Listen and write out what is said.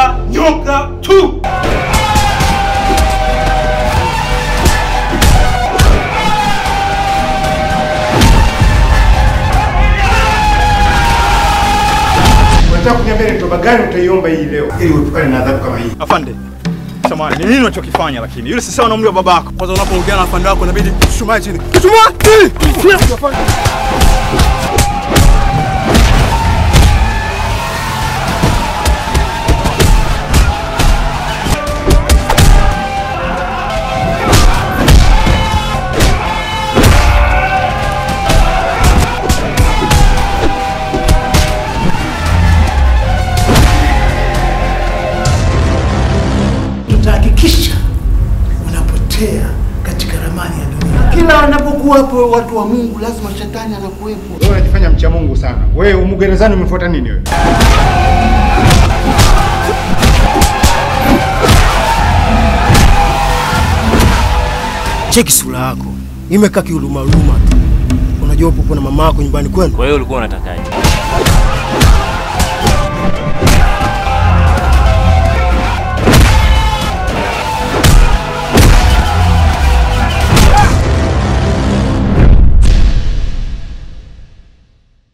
nyoka nyoka tu. Unataka kuniambia ni toba gani utaiomba hii leo ili uepukane na adhabu kama hii? Afande, samahani, ni nini unachokifanya? Lakini yule si sawa na umri wa babako. Kwanza unapoongea na afande wako inabidi tushumae chini. Tushumae chini. tutahakikisha unapotea katika ramani ya dunia. Kila wanapokuwapo watu wa Mungu, lazima shetani anakuwepo. Wewe unajifanya mcha Mungu sana. Wewe umu gerezani umefuata nini wewe? Cheki sura yako. Imekaa kihuruma huruma tu. Unajua upo na mama yako nyumbani kwenu. Kwa hiyo ulikuwa unatakaje?